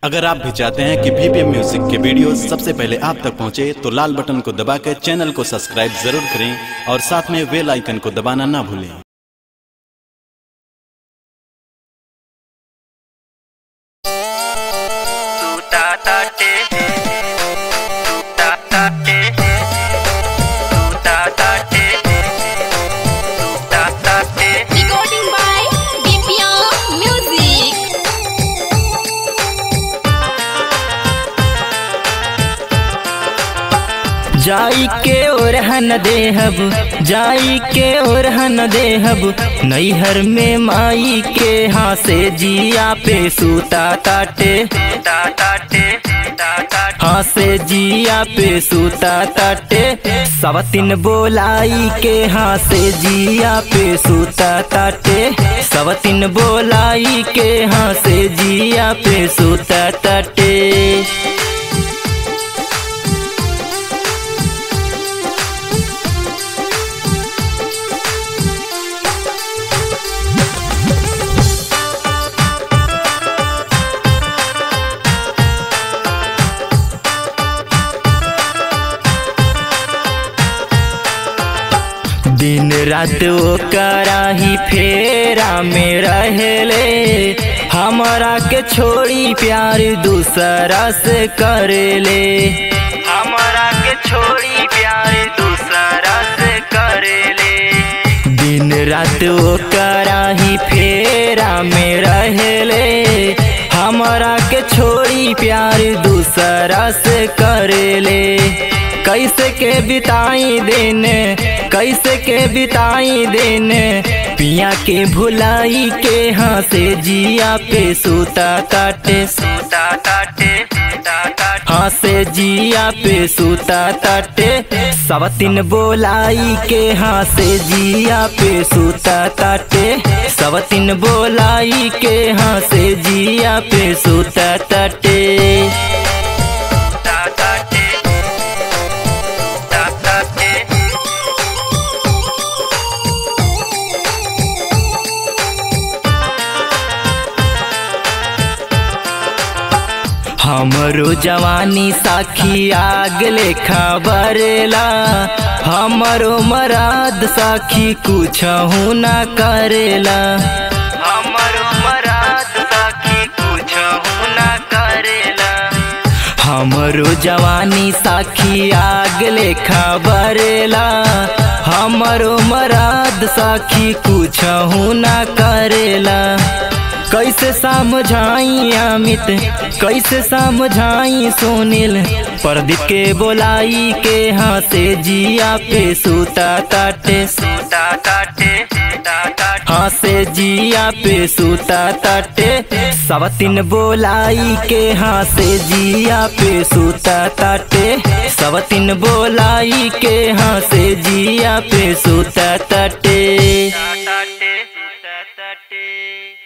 अगर आप भी चाहते हैं कि बीपीएम म्यूजिक के वीडियो सबसे पहले आप तक पहुंचे तो लाल बटन को दबा कर चैनल को सब्सक्राइब जरूर करें और साथ में बेल आइकन को दबाना ना भूलें Recording by BPM Music. जाई के ओरहन देहब जाई के ओरहन देहब नैहर में माई के हाँ से जिया पे सूता ताटे हाँ से जिया पे सूता ताटे सवतिन बोलाई के हाँ से जिया पे सूता ताटे सवतिन बोलाई के हाँ से जिया पे सूता ताटे दिन रात वो कराही फेरा में रहेले हमारा के छोड़ी प्यार दूसरा से करेले हमारा के छोड़ी प्यार दूसरा से करेले दिन रात वो कराही फेरा में रहेले हमारा के छोड़ी प्यार दूसरा से करेले कैसे के बिताई दिन कैसे के बिताई दिन पिया के भुलाई के हाँ से जिया पे सूता काटे सूता काटे हाँ से जिया पे सूता ताटे सवतिन बोलाई के हाँ से जिया पे सूता ताटे सवतिन बोलाई के हाँ से जिया पे सूता ताटे हमरो जवानी साखी आग लेखा बरेला हमरो मराद साखी कुछ ना करेला हमरो मराद साखी कुछ ना करेला हमरो जवानी साखी आग लेखा बरेला हमरो मराद साखी कुछ ना करेला कैसे समझाई अमित कैसे समझाई सुनील प्रदीप के बोलाई के हाँ से जिया पे सूता ताटे सूता ताटे हाँ से जिया पे सूता ताटे सवतिन बोलाई के हाँ से जिया पे सूता ताटे सवतिन बोलाई के हाँ से जिया पे सूता ताटे